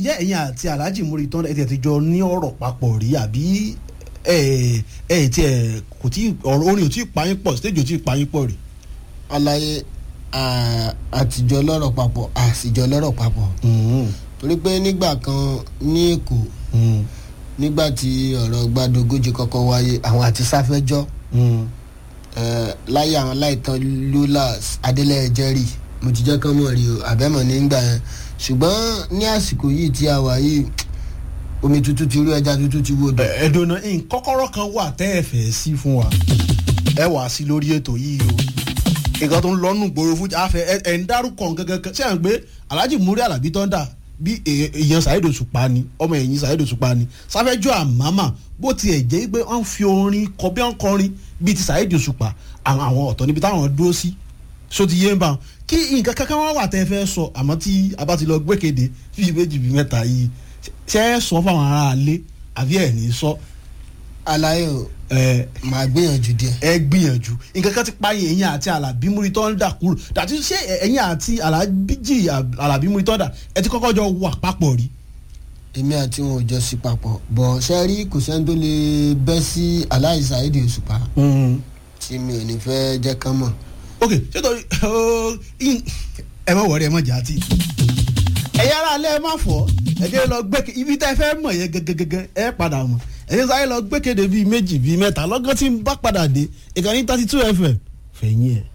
ìjẹ́ ẹ̀yin àti Alhaji Muri tán ẹ̀ ti jọ ní ọ̀rọ̀ papọ̀ rí àbí ẹ̀ ẹ̀ tí ẹ̀ kò tí ọ̀rọ̀ orin ò tí ì payín pọ̀ stage ò tí ì payín pọ̀ rí. àlàyé à- àtijọ́ lọ́rọ̀ papọ̀ àsìjọ́ lọ́rọ̀ papọ̀ torí pé nígbà kan ní Èkó nígbà tí ọ̀rọ̀ gbàdógójì kọ́kọ́ wáyé àwọn àti sáfẹ́jọ́ eh, láyé àwọn láìtàn lulas adélẹ̀ jerry mo ti jẹ́ kán mọ̀ rí o àbẹ́mọ̀ nígbà yẹn ṣùgbọ́n ní àsìkò yìí tí a wà yìí omi tuntun ti rú ẹja tuntun ti wodò. ẹ̀dùnà kọ́kọ́rọ́ kan wà tẹ́ ẹ fẹ́ sí fún wa ẹ wà sí lórí ètò yìí o nǹkan tó ń lọ́nù gbòòrò fún àfẹ ẹ ń dárúkọ nǹkan kankan ṣé à ń gbé Alhaji Muri Alabi Thunder bí èè- èèyàn Saheed Òṣùpá ni ọmọ ẹ̀yìn Saheed Òṣùpá ni sáfẹ́jọ́ àmàmà bó tiẹ̀ jẹ́ pé wọ́n fi orin kọ bí wọ́n kọrin bíi ti Saheed Òṣùpá àwọn àwọn ọ̀tọ̀ níbi táwọn dúró sí so ti yé ń bá wọn kí nǹkan kankan wọn wà tẹ́ ẹ fẹ́ sọ àmọ́ tí a bá ti lọ gbẹ́kẹ̀dé bíi méjì bíi mẹ́ta yìí ṣe é sọ fáwọn aráalé àbí ẹ̀ ní sọ àlàyé o ẹ màá gbìyànjú díẹ̀. ẹ gbìyànjú nǹkan kan ti pààyàn ẹ̀yin àti Àlàbí Muri Thunder kúrò dàtí ṣé ẹ̀yin àti Alhaji Àlàbí Muri Thunder ẹ ti kọ́kọ́ jọ wà papọ̀ rí. èmi àti wọn ò jọ sí papọ̀ bọ̀ ṣe rí kò sẹ́ni tó lè bẹ́ sí Alhaji Saheed Òṣùpá tí mi ò ní fẹ́ jẹ́ kán mọ̀. ok ṣé torí ẹ má wọrí ẹ má jà tí. ẹ̀yin ará alẹ́ ẹ má fọ́ ẹ jẹ́ lọ gbẹ́kẹ̀ ibi tẹ́ ẹ fẹ́ mọ̀ yẹn gẹ́gẹ́gẹ́ ẹ padà mọ̀ ẹ̀yin sáré lọ gbẹ́kẹ̀dé bíi méjì bíi mẹ́ta lọ́gán tí ń bá padà dé ìkànnì thirty two fm fẹ̀yìn ẹ̀.